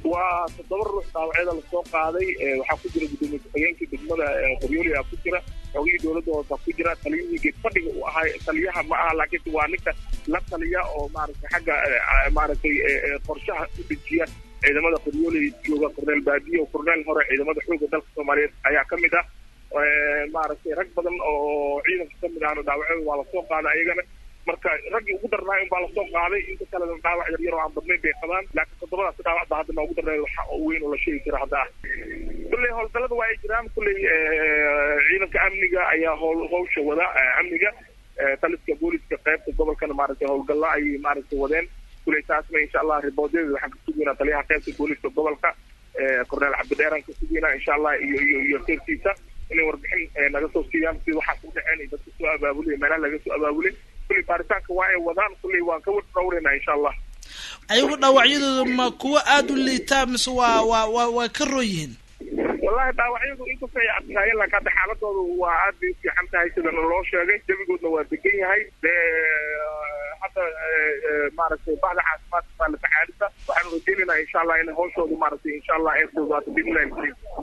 waa toddoba ruux dhaawacyada lasoo qaaday waxaa ku jira gudoomiye ku-xigeenkii degmada qoryooli aa ku jira xogihii dowladda hoose ku jira taliyihii geed fadhiga uu ahaa taliyaha ma aha laakiin waa ninka la taliya oo maaragtay xagga maaragtay qorshaha u dejiya ciidamada qoryooli jooga korneel baadiyo korneel hore ciidamada xoogga dalka soomaaliyeed ayaa ka mid ah maaragtay rag badan oo ciidanka ka mid ahna dhaawacyada waa lasoo qaaday ayagana marka raggii ugu darnaay unbaa lasoo qaaday inta kalena dhaawac yar yar oo aan badnayn bay qabaan laakiin toddobadaas dhaawac baa hadda noogu darneed waxa weyn oo la sheegi kara hadda ah kulley howlgallada waa ay jiraan kulley ciidanka amniga ayaa howl hawsha wada amniga taliska booliska qaybta gobolkana maaragtay howlgallo ayay maaragtay wadeen kulley taasna insha allah riboodyada waxaan ka sugeynaa taliyaha qaybta booliska gobolka korneel cabdidheeraan ka sugeynaa insha allah iyo iyo iyo keertiisa inay warbixin naga soo siiyaan si waxaas u dhaceen dadka soo abaabulay meelaha laga soo abaabulay kulley baaritaanka waa ay wadaan kulley waan ka wadhowreynaa insha allah ayagu dhaawacyadooda ma kuwa aada u liitaa mise waa waa waa waa ka roo yihiin wallahi dhaawacyadu inkastoo ay adkaayeen laakiin hadda xaaladooda waa aad bay u fiican tahay sidana loo sheegay jabigoodna waa degan yahay dee hadda maaragtay bahda caafimaadka baa la tacaalisa waxaanu rajeynaynaa insha allah in hawshooda maaragtay insha allah ay fududaato biidnillahi